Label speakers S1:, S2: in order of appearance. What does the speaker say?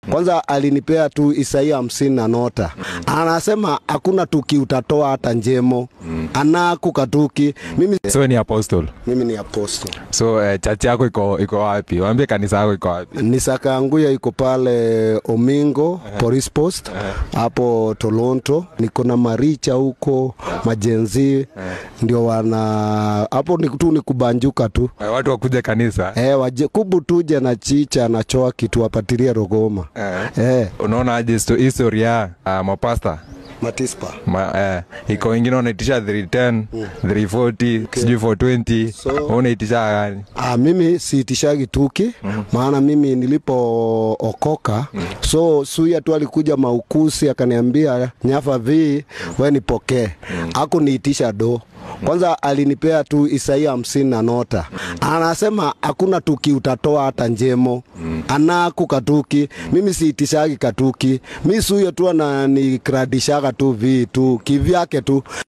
S1: Kwanza alinipea tu Isaia hamsini na nota, anasema hakuna tuki utatoa hata njemo, anaku katuki. Mimi,
S2: So ni apostle.
S1: mimi ni apostle.
S2: So eh, church yako iko iko wapi? Waambie kanisa yako iko wapi?
S1: ni Sakaanguya iko pale Omingo Police Post hapo Toronto. Niko na maricha huko majenzi ndio wana hapo, ni tu ni kubanjuka tu
S2: Eh, watu wakuje kanisa.
S1: eh, waje kubu tuje na chicha na choa kitu wapatilie Rogoma
S2: Eh.
S1: eh,
S2: Unaona aje histo- historia uh, mapasta
S1: matispa
S2: Ma, eh, iko wengine wanaitisha 310 340 sijui 420
S1: So-
S2: Wewe unaitisha gani?
S1: Ah, mimi siitishagi tuki maana mimi nilipookoka so suya tu alikuja maukusi akaniambia nyafa vi we nipokee akuniitisha do kwanza alinipea tu Isaia hamsini na nota, anasema hakuna tuki utatoa hata njemo, anaku katuki. Mimi siitishagi katuki, mi suyo tu ananikradishaga tu vi tu kivyake tu